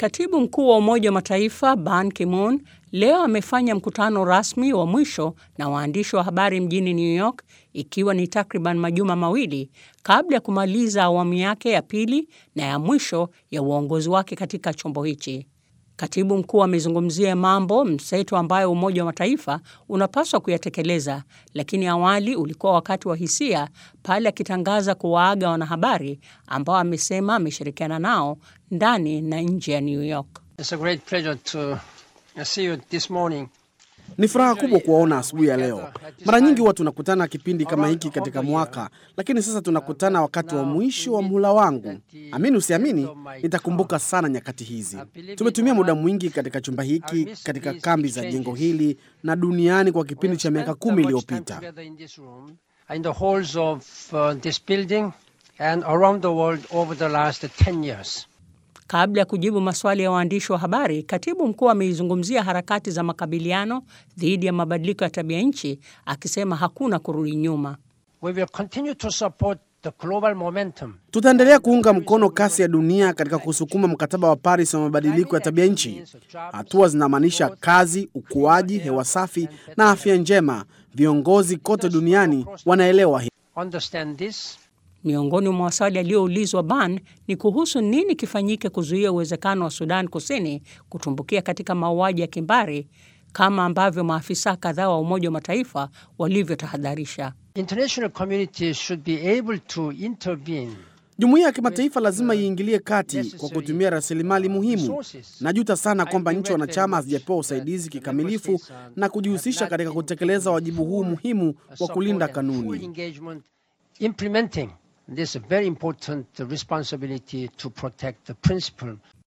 Katibu mkuu wa Umoja wa Mataifa Ban Ki-moon leo amefanya mkutano rasmi wa mwisho na waandishi wa habari mjini New York, ikiwa ni takriban majuma mawili kabla ya kumaliza awamu yake ya pili na ya mwisho ya uongozi wake katika chombo hichi. Katibu mkuu amezungumzia mambo mseto ambayo Umoja wa Mataifa unapaswa kuyatekeleza, lakini awali ulikuwa wakati wa hisia pale akitangaza kuwaaga wanahabari ambao amesema ameshirikiana nao ndani na nje ya New York. Ni furaha kubwa kuwaona asubuhi ya leo. Mara nyingi huwa tunakutana kipindi kama hiki katika mwaka, lakini sasa tunakutana wakati wa mwisho wa muhula wangu. Amini usiamini, nitakumbuka sana nyakati hizi. Tumetumia muda mwingi katika chumba hiki, katika kambi za jengo hili na duniani kwa kipindi cha miaka kumi iliyopita. Kabla ya kujibu maswali ya waandishi wa habari, katibu mkuu ameizungumzia harakati za makabiliano dhidi ya mabadiliko ya tabia nchi, akisema hakuna kurudi nyuma. Tutaendelea kuunga mkono kasi ya dunia katika kusukuma mkataba wa Paris wa mabadiliko ya tabia nchi. Hatua zinamaanisha kazi, ukuaji, hewa safi na afya njema. Viongozi kote duniani wanaelewa hii. Miongoni mwa maswali yaliyoulizwa Ban ni kuhusu nini kifanyike kuzuia uwezekano wa Sudan Kusini kutumbukia katika mauaji ya kimbari kama ambavyo maafisa kadhaa wa Umoja wa Mataifa walivyotahadharisha. Jumuiya ya kimataifa lazima iingilie kati kwa kutumia rasilimali muhimu. Najuta sana kwamba nchi wanachama hazijapewa usaidizi kikamilifu na kujihusisha katika kutekeleza wajibu huu muhimu wa kulinda kanuni. This very important responsibility to protect the principle